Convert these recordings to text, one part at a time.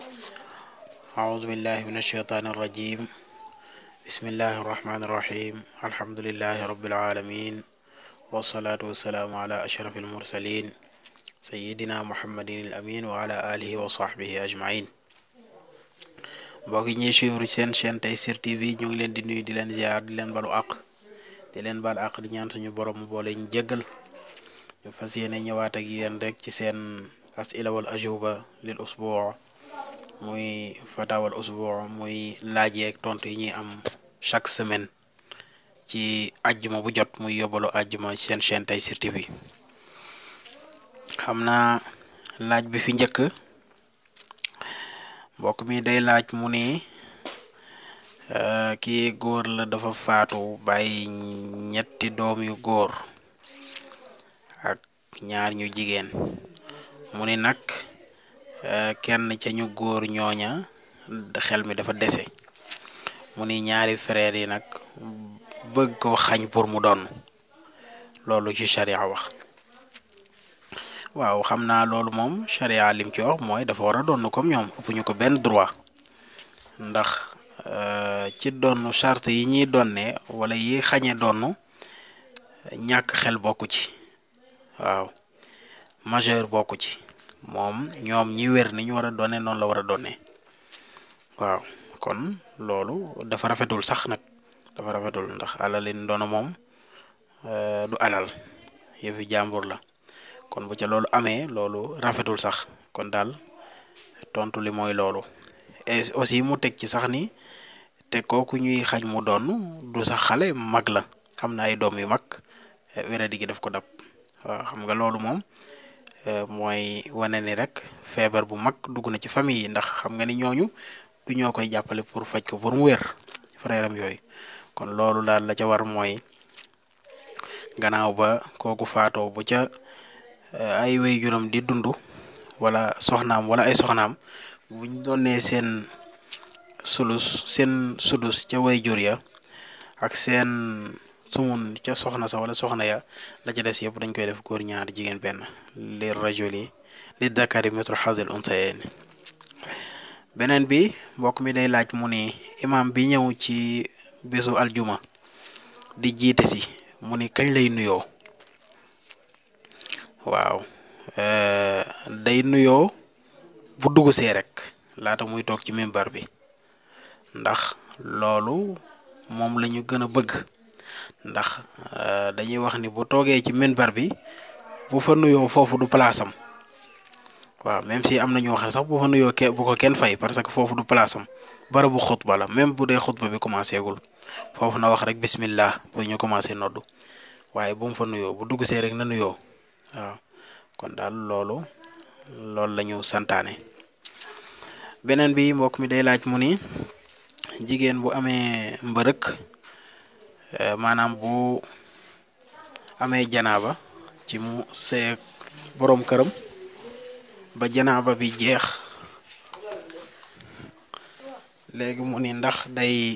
أعوذ بالله من الشيطان الرجيم بسم الله الرحمن الرحيم الحمد لله رب العالمين والصلاة والسلام على أشرف المرسلين سيدنا محمد الأمين وعلى آله وصحبه أجمعين mbokk yi ñuy suivre seen chaîne Tayssir TV ñu ngi leen di nuyu di leen ziar di leen balu àq di leen bal àq di ñaan suñu borom mu boole ñu jéggal ñu fas yéene ñëwaat ak yéen rek ci seen asila wal ajuba lil usbuu muy fatawal usbuu muy laaj yeeg tontu yi ñuy am chaque semaine ci ajjuma bu jot muy yóbbalu ajjuma seen chaîne Tayssir TV xam naa laaj bi fi njëkk mbokk mi day laaj mu ni kii góor la dafa faatu bàyyi ñetti doom yu góor ak ñaar ñu jigéen mu ni nag kenn ca ñu góor ñooña xel mi dafa dese mu ni ñaari frères yi nag bëgg ko xañ pour mu doon loolu ci charia wax waaw xam naa loolu moom charia lim ci wax mooy dafa war a doon comme ñoom ëpp ñu ko benn droit ndax ci doon charte yi ñuy donne wala yi xañe doon ñàkk xel bokku ci waaw majeur bokku ci moom ñoom ñi wér ni ñu war a doone noonu la war a doone waaw kon loolu dafa rafetul sax nag dafa rafetul ndax alalin doona moom du alal yëfi jàmbur la kon bu ca loolu amee loolu rafetul sax kon daal tontu li mooy loolu et aussi mu teg ci sax ni te kooku ñuy xañ mu doon du sax xale mag la xam na ay doom yu mag wéradi gi daf ko dab waaw xam nga loolu moom mooy wane ni rek feebar bu mag dugg na ci famille yi ndax xam nga ni ñooñu du ñoo koy jàppale pour faj ko pour mu wér frère am yooyu kon loolu daal la ca war mooy gannaaw ba kooku faatoo bu ca ay way juróom di dund wala soxnaam wala ay soxnaam buñ doonee seen sulus seen sudus ca way jur ya ak seen sumun ca soxna sa wala soxna ya la ca des yëpp dañ koy def góor ñaar jigéen benn li rajuli li dakari mitru xasil unsayen beneen bi mbokk mi day laaj mu ni imam bi ñëw ci bésu aljuma di jiite si mu ni kañ lay nuyoo waaw day nuyoo bu dugg see rek laata muy toog ci mimbar bi ndax loolu moom la ñu gën a bëgg ndax dañuy wax ni bu toogee ci mimbar bi bu fa nuyoo foofu du place am waaw même si am na ñoo xam sax bu fa nuyoo ke bu ko kenn fay parce que foofu du place am barabu xutba la même bu dee xutba bi commencé gul foofu na wax rek bismillah pour ñu commencé noddu waaye bu mu fa nuyoo bu dugg see rek na nuyoo. waaw kon daal loolu loolu la ñu santaane beneen bi mbokk mi day laaj mu ni jigéen bu amee mbërëk maanaam bu amee janaaba ci mu seeg boroom këram ba janaaba bi jeex léegi mu ni ndax day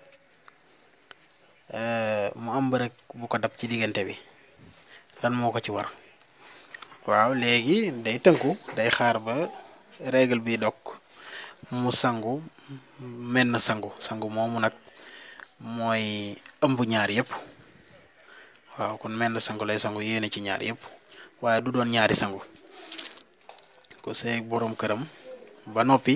mu am mbërëk bu ko dab ci diggante bi lan moo ko ci war waaw léegi day tënku day xaar ba règle bi dog mu sangu menn sangu sangu moomu nag mooy ëmb ñaar yëpp waaw kon menn sangu lay sangu yéene ci ñaar yëpp waaye du doon ñaari sangu ko seeg boroom këram ba noppi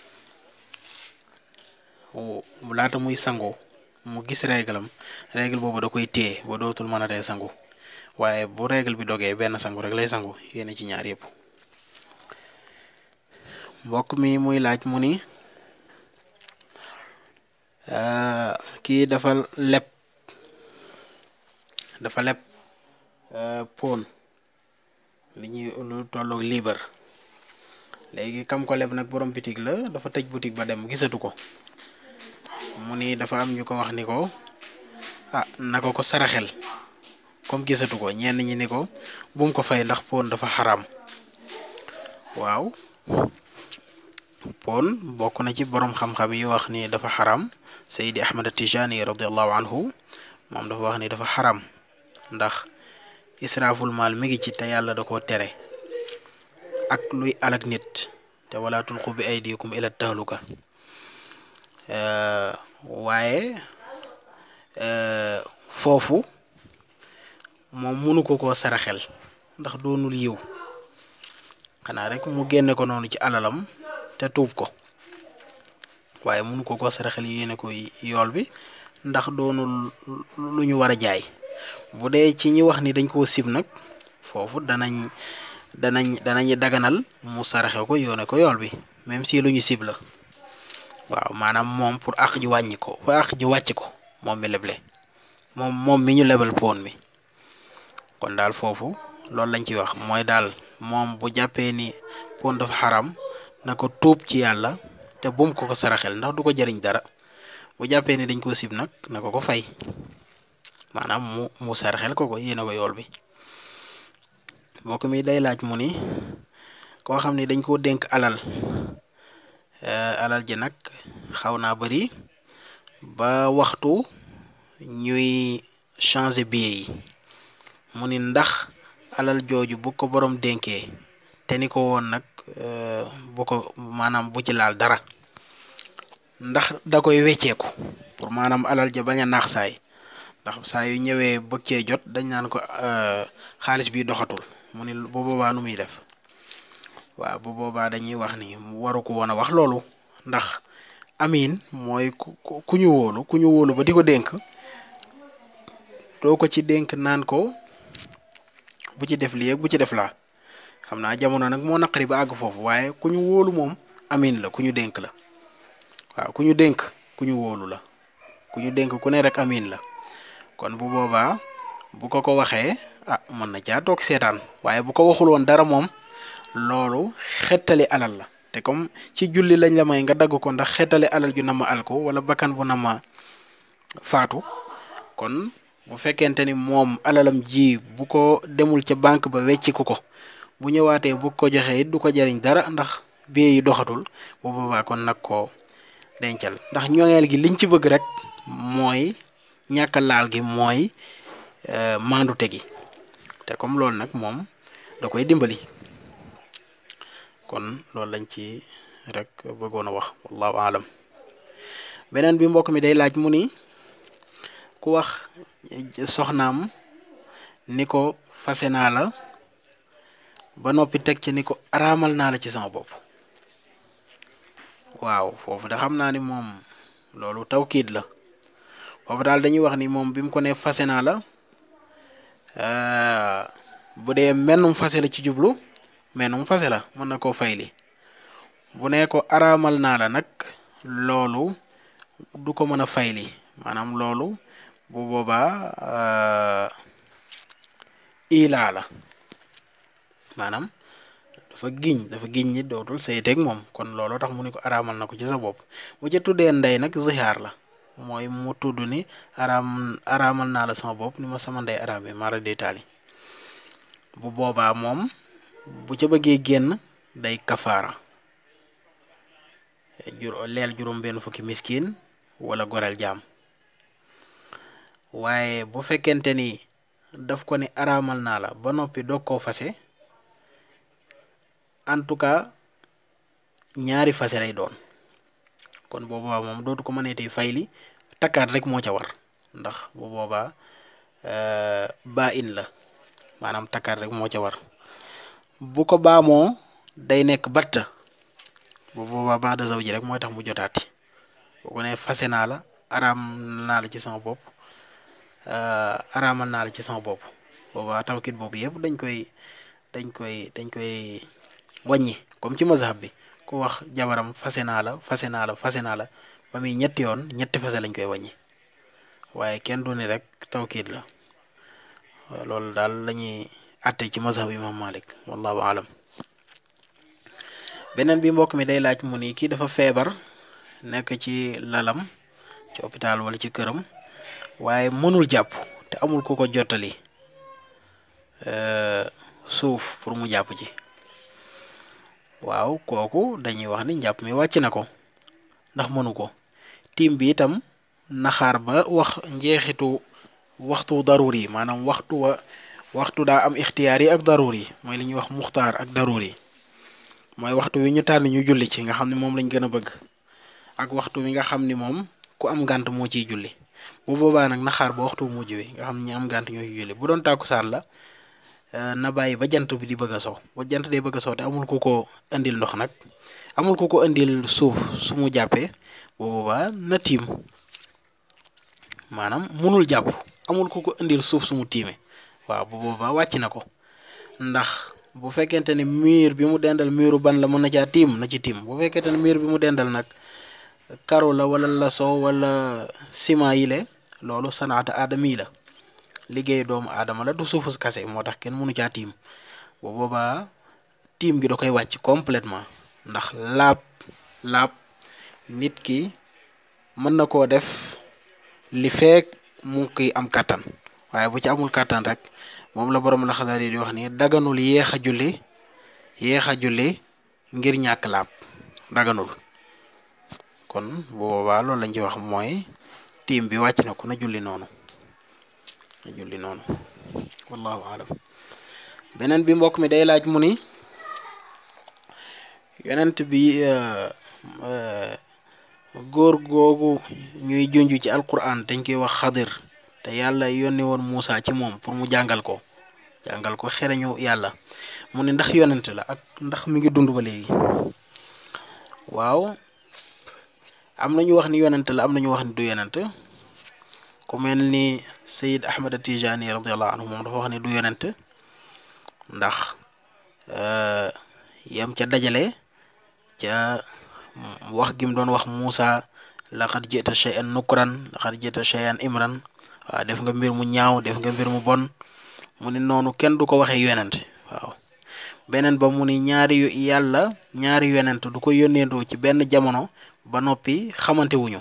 laata muy sangu mu gis règle am règle boobu da koy téye ba dootul mën a tee sangu waaye bu règle bi dogee benn sangu rek lay sangu yéene ci ñaar yëpp mbokk mi muy laaj mu ni kii dafa leb dafa leb pon li ñuy lu tolloog liibar léegi kam ko leb nag borom bitig la dafa tëj boutique ba dem gisatu ko mu ni dafa am ñu ko wax ni ko ah na ko ko saraxel comme gisatu ko ñenn ñi ni ko bu mu ko fay ndax pon dafa xaram waaw pon bokk na ci borom xam-xam yi wax ni dafa xaram Seydi Ahmad Tijani radiallahu anhu moom dafa wax ni dafa xaram ndax israaful maal mi ngi ci te yàlla da koo tere ak luy alak nit te wala tulqu bi aydikum ila tahluka waaye foofu moom mënu ko koo saraxel ndax doonul yiw xanaa rek mu génne ko noonu ci alalam te tuub ko waaye mënu ko koo saraxel yéene ko yool bi ndax doonul lu ñu war a jaay bu dee ci ñi wax ni dañ koo sib nag foofu danañ danañ danañ daganal mu saraxe ko yoone ko yool bi même si lu ñu sib la waaw maanaam moom pour àq ji wàññi ko pour àq ji wàcc ko moom mi leble moom moom mi ñu lebal poon mi kon daal foofu loolu lañ ciy wax mooy daal moom bu jàppee ni poon dafa xaram na ko tuub ci yàlla te bum ko ko saraxel ndax du ko jëriñ dara bu jàppee ni dañ ko sib nag na ko ko fay maanaam mu mu saraxel ko ko yéene ko yool bi mbokk mi day laaj mu ni koo xam ni dañ koo dénk alal alal ji nag xaw naa bari ba waxtu ñuy changer billet yi mu ni ndax alal jooju bu ko borom dénkee te ni ko woon nag bu ko maanaam bu ci laal dara ndax da koy wecceeku pour maanaam alal ja bañ a naax saay ndax saa yu ñëwee bëgg cee jot dañ naan ko xaalis bi doxatul mu ni bu boobaa nu muy def waaw bu boobaa dañuy wax ni waru ko woon a wax loolu ndax amiin mooy ku ku ñu wóolu ku ñu wóolu ba di ko dénk doo ko ci dénk naan ko bu ci def lii ak bu ci def laa xam naa jamono nag moo naqari ba àgg foofu waaye ku ñu wóolu moom amiin la ku ñu dénk la waaw ku ñu dénk ku ñu wóolu la ku ñu dénk ku ne rek amiin la kon bu boobaa bu ko ko waxee ah mën na caa toog seetaan waaye bu ko waxul woon dara moom loolu xettali alal la te comme ci julli lañ la may nga dagg ko ndax xettali alal ju nama al ko wala bakkan bu nama faatu kon bu fekkente ni moom alalam ji bu ko demul ca banque ba wecciku ko bu ñëwaatee bu ko joxee it du ko jariñ dara ndax bie yi doxatul bu boobaa kon nag ko dencal ndax ñoŋeel gi liñ ci bëgg rek mooy ñàkk laal gi mooy maandute gi te comme loolu nag moom da koy dimbali kon loolu lañ ci rek bëggoon a wax wallahu alam beneen bi mbokk mi day laaj mu ni ku wax soxnaam ni ko fase naa la ba noppi teg ci ni ko araamal naa la ci sama bopp waaw foofu de xam naa ni moom loolu tawkiit la foofu daal dañuy wax ni moom bi mu ko ne fase naa la bu dee mennum fase la ci jublu mennum fase la mën na koo fayli bu ne ko araamal naa la nag loolu du ko mën a fayli maanaam loolu bu boobaa ilaa la maanaam dafa giñ dafa giñ ni dootul sayteeg moom kon loolu tax mu ni ko araamal na ko ci sa bopp bu ca tuddee ndey nag zihaar la mooy mu tudd ni araam araamal naa la sama bopp ni ma sama ndey araamee mara détaali bu boobaa moom bu ca bëggee génn day kafaara jur leel juróom benn fukki miskin wala goreel jaam waaye bu fekkente ni daf ko ni araamal naa la ba noppi doog koo fase en tout cas ñaari fase lay doon kon bu boobaa moom dootu ko mëneetee fayli takkaat rek moo ca war ndax bu boobaa baa in la maanaam takkaat rek moo ca war bu ko baamoo day nekk batta bu boobaa baax de zawji rek mooy tax mu jotaati bu ko ne fase naa la araam naa la ci sama bopp araamal naa la ci sama bopp boobaa tawkit boobu yëpp dañ koy dañ koy dañ koy wàññi comme ci mazhab bi ku wax jabaram fase naa la fase naa la fase naa la ba muy ñetti yoon ñetti fase lañ koy wàññi waaye kenn du ni rek tawkiit la loolu daal lañuy àtte ci mazhab imam malik wallahu alam beneen bi mbokk mi day laaj mu ni kii dafa feebar nekk ci lalam ci hôpital wala ci këram waaye mënul jàpp te amul ku ko jottali suuf pour mu jàpp ci waaw kooku dañuy wax ni njàpp mi wàcc na ko ndax mënu ko tiim bi itam naxaar ba wax njeexitu waxtu daruur yi maanaam waxtu wa waxtu daa am ixtiyaar yi ak daruur yi mooy li ñuy wax muxtaar ak daruur yi mooy waxtu wi ñu tànn ñu julli ci nga xam ne moom lañ gën a bëgg ak waxtu wi nga xam ni moom ku am ngànt moo ciy julli bu boobaa nag na xaar ba waxtu mujj wi nga xam ne ñi am ngànt ñoo ciy julli bu doon tàkkusaan la na bàyyi ba jant bi di bëgg a sow ba jant day bëgg a sow te amul ku ko indil ndox nag amul ku ko indil suuf su mu jàppee bu boobaa na tiim maanaam munul jàpp amul ku ko indil suuf su mu tiime waaw bu boobaa wàcc na ko ndax bu fekkente ne miir bi mu dendal miiru ban la mën na caa tiim na ci tiim bu fekkente ne miir bi mu dendal nag karo la wala laso wala ciment yi le loolu sanaata aadama yi la liggéey doomu aadama la du suufus kase moo tax kenn mënu caa tiim bu boobaa tiim gi da koy wàcc complètement ndax laab laab nit ki mën na koo def li feek mu ngi am kàttan waaye bu ci amul kàttan rek moom la borom la xalaat yi di wax ni daganul yéex a julli yéex a julli ngir ñàkk laab daganul kon bu boobaa loolu lañ ci wax mooy tiim bi wàcc na ko na julli noonu na julli noonu wallahu alam beneen bi mbokk mi day laaj mu ni yonent bi góor googu ñuy junj ci alquran dañ koy wax xadir te yàlla yónni woon Muusa ci moom pour mu jàngal ko jàngal ko xereñu yàlla mu ne ndax yonent la ak ndax mi ngi dund ba léegi waaw am na ñu wax ni yonent la am na ñu wax ni du yonent ku mel ni Sayid Ahmad Tijani radiallahu anhu moom dafa wax ni du yonent ndax yam ca dajale ca wax gi mu doon wax Muusa laqad jita shay'an nukran laqad jita shay'an imran waaw def nga mbir mu ñaaw def nga mbir mu bon mu ni noonu kenn du ko waxee yonent waaw beneen ba mu ni ñaari yàlla ñaari yonent du ko yónneendoo ci benn jamono ba noppi xamante wuñu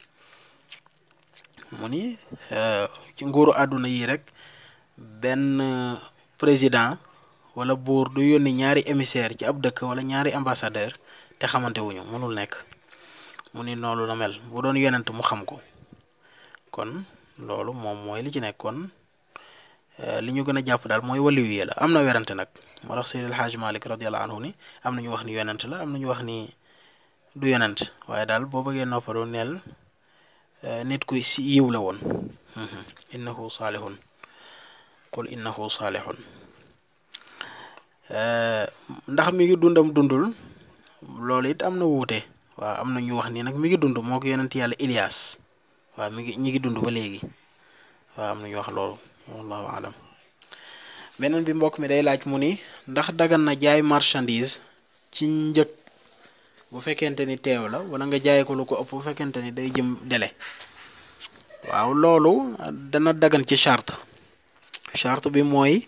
mu ni ci nguuru àdduna yi rek benn président wala buur du yónni ñaari émissaire ci ab dëkk wala ñaari ambassadeur te xamante wuñu mënul nekk mu ni noonu la mel bu doon yonent mu xam ko kon loolu moom mooy li ci nekk kon li ñu gën a jàpp daal mooy waliyu yi la am na werante nag moo tax Seydil Hadj Malick radiyallahu anhu ni am na ñu wax ni yonent la am na ñu wax ni du yonent waaye daal boo bëggee noppalu neel nit ku si yiw la woon innahu saalihun qul innahu saalihun ndax mi ngi dundam dundul loolu it am na wuute waaw am na ñu wax ni nag mi ngi dund moo ko yonent yàlla Ilias waaw mi ngi ñi ngi dund ba léegi waaw am na ñu wax loolu wallahu alam beneen bi mbokk mi day laaj mu ni ndax dagan na jaay marchandise ci njëg bu fekkente ni teew la wala nga jaay ko lu ko ëpp bu fekkente ni day jëm délai waaw loolu dana dagan ci charte charte bi mooy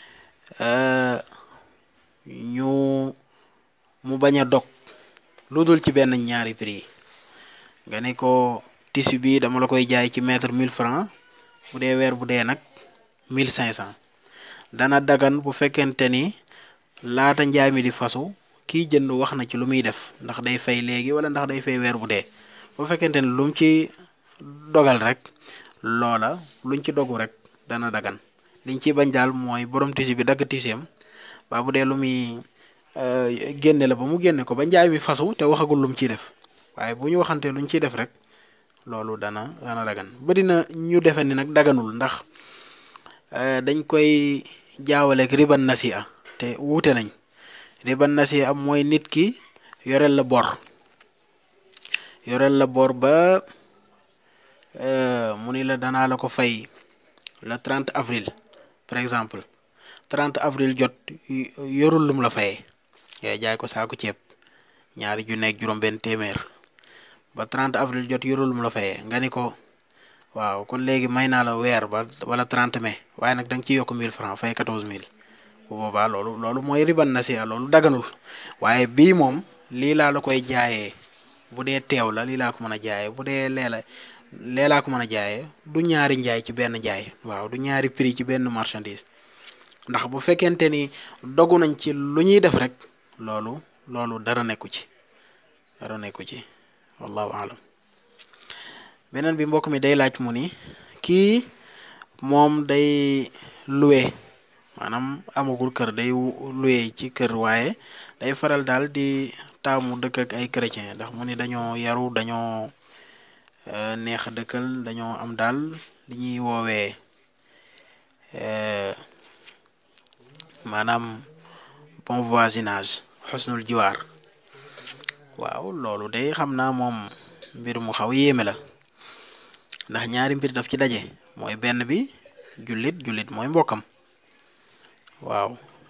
ñu mu bañ a dog lu dul ci benn ñaari prix yi nga ne ko tissu bi dama la koy jaay ci mètre 1000 francs bu dee weer bu dee nag 1500 dana dagan bu fekkente ni laata njaay mi di fasu kiy jënd wax na ci lu muy def ndax day fay léegi wala ndax day fay weer bu dee bu fekkente ni lu mu ci dogal rek loola luñ ci dogu rek dana dagan liñ ci bañ daal mooy borom tissu bi dagg tisseem waa bu dee lu muy génne la ba mu génne ko ba njaay mi fasu te waxagul lu mu ciy def waaye bu ñu waxantee luñ ciy def rek loolu dana dana dagan ba dina ñu defe ni nag daganul ndax dañ koy jaawaleeg riban nasi'a te wuute nañ riban nasi'a mooy nit ki yoreel la bor yoreel la bor ba mu ni la danaa la ko fay le 30 avril par exemple 30 avril jot yorul lum la fayee ngay jaay ko saako ceeb ñaari ju nekk juróom-benn téeméer ba 30 avril jot yorul lum la fayee nga ni ko waaw kon léegi may naa la weer ba wala 30 mai waaye nag da nga ciy yokk 1000 francs fay 14000 bu boobaa loolu loolu mooy riban nasi'a loolu daganul waaye bii moom lii laa la koy jaayee bu dee teew la lii laa ko mën a jaayee bu dee leela lee laa ko mën a jaayee du ñaari njaay ci benn jaay waaw du ñaari prix ci benn marchandise ndax bu fekkente ni dogu nañ ci lu ñuy def rek loolu loolu dara nekku ci dara nekku ci wallahu alam beneen bi mbokk mi day laaj mu ni kii moom day loué maanaam amagul kër day luye ci kër waaye day faral daal di taamu dëkk ak ay chrétien ndax mu ni dañoo yaru dañoo neex a dëkkal dañoo am daal li ñuy woowee maanaam bon voisinage xusnul jiwaar waaw loolu day xam naa moom mbir mu xaw yéeme la ndax ñaari mbir daf ci daje mooy benn bi jullit jullit mooy mbokkam waaw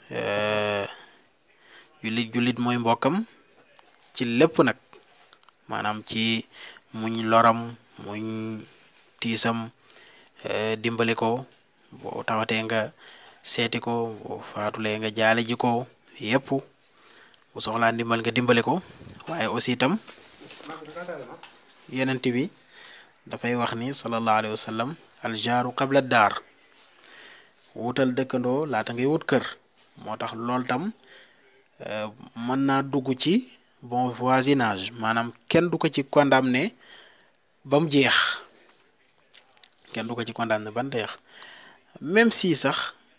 jullit jullit mooy mbokkam ci lépp nag maanaam ci muñ loram muñ tiisam dimbali ko boo tawatee nga seeti ko boo faatulee nga jaale ji ko yépp bu soxlaa ndimbal nga dimbali ko waaye aussi itam yenent bi dafay wax ni sallallahu alayhi wa sallam aljaaru qabla daar wutal dëkkandoo laata ngay wut kër moo tax loolu tam mën naa dugg ci bon voisinage maanaam kenn du ko ci condamné ba mu jeex kenn du ko ci condamné ba mu jeex même si sax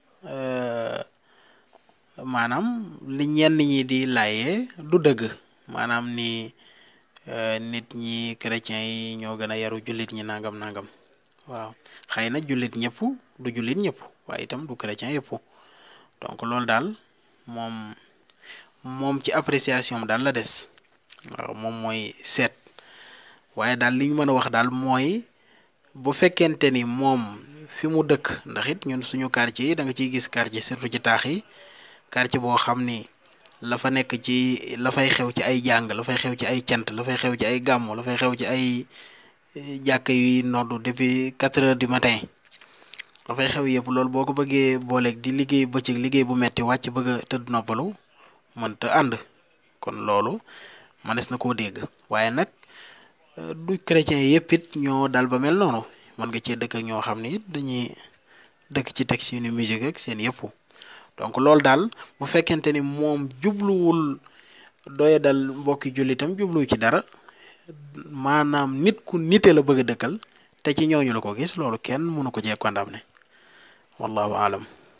maanaam li ñenn ñi di laayee du dëgg maanaam ni nit ñi chrétiens yi ñoo gën a yaru jullit ñi nangam nangam waaw xëy na jullit ñëpp du jullit ñëpp waaye itam du chrétien yëpp donc loolu daal moom moom ci appréciation daal la des waaw moom mooy seet waaye daal li ñu mën a wax daal mooy bu fekkente ni moom fi mu dëkk ndax it ñun suñu quartier yi da nga ciy gis quartier surtout ci taax yi quartier boo xam ni la fa nekk ci la fay xew ci ay jàng la fay xew ci ay cant la fay xew ci ay gàmmu la fay xew ci ay jàkk yuy noddu depuis quatre heures du matin la fay xew yëpp loolu boo ko bëggee booleeg di liggéey bëccëg liggéey bu metti wàcc bëgg a tëdd noppalu mënta ànd kon loolu mënees na koo dégg waaye nag du chrétien yëpp it ñoo dal ba mel noonu mën nga cee dëkk ak ñoo xam ni it dañuy dëkk ci teg seeni musique ak seen yëpp donc loolu daal bu fekkente ni moom jubluwul doya dal mbokki jullitam jubluwu ci dara maanaam nit ku nite la bëgg a dëkkal te ci ñooñu la ko gis loolu kenn mënu ko cee condamné wallahu alam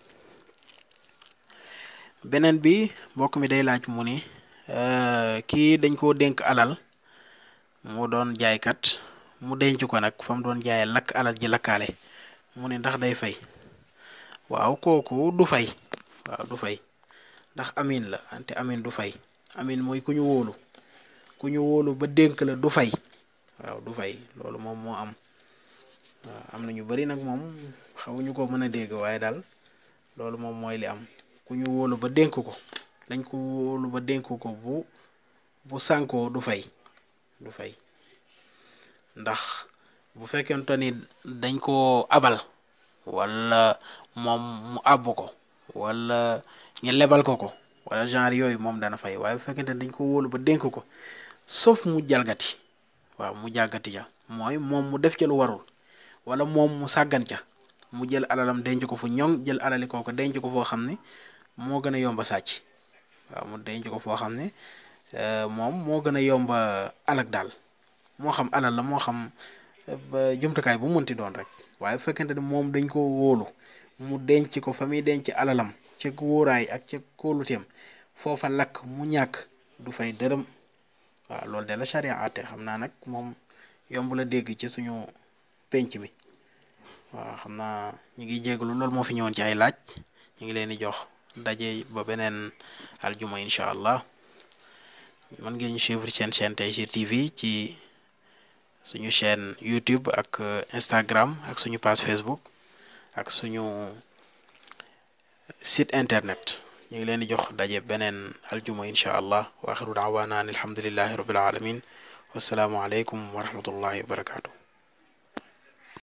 beneen bi mbokk mi day laaj mu ni kii dañ koo dénk alal mu doon jaaykat mu denc ko nag fa mu doon jaayee lakk alal ji lakkaale mu ni ndax day fay waaw kooku du fay waaw du fay ndax amin la ante amin du fay amin mooy ku ñu wóolu ku ñu wóolu ba dénk la du fay waaw du fay loolu moom moo am waaw am na ñu bari nag moom xawuñu ko mën a dégg waaye daal loolu moom mooy li am ku ñu wóolu ba dénk ko dañ ko wóolu ba dénk ko bu bu sànkoo du fay du fay ndax bu fekkente ni dañ ko abal wala moom mu àbb ko wala ñu lebal ko ko wala genre yooyu moom dana fay waaye bu fekkente ni dañ ko wóolu ba dénk ko sauf mu jalgati waaw mu jàggati ja mooy moom mu def ca lu warul wala moom mu sàggan ca mu jël alalam denc ko fu ñoŋ jël alali kooku denc ko foo xam ne moo gën a yomba sàcc waaw mu denc ko foo xam ne moom moo gën a yomba alak daal moo xam alal la moo xam ba jumtukaay bu mënti doon rek waaye bu fekkente ne moom dañ ko wóolu mu denc ko fa muy denc alalam ca wóoraay ak ca kóoluteem foofa lakk mu ñàkk du fay dërëm waaw loolu de la charia àtte xam naa nag moom yomb la dégg ci suñu penc mi waaw xam naa ñu ngi jégalu loolu moo fi ñëwoon ci ay laaj ñu ngi leen di jox daje ba beneen aljuma incha allah mën ngeen ñu suivre seen chaîne Tayssir TV ci suñu chaîne YouTube ak Instagram ak suñu page Facebook ak suñu site internet ñu ngi leen di jox daje beneen aljuma incha allah wa axiru daawaana an alhamdulillahi rabbil alamin wassalaamu aleykum wa rahmatullahi wa barakaatu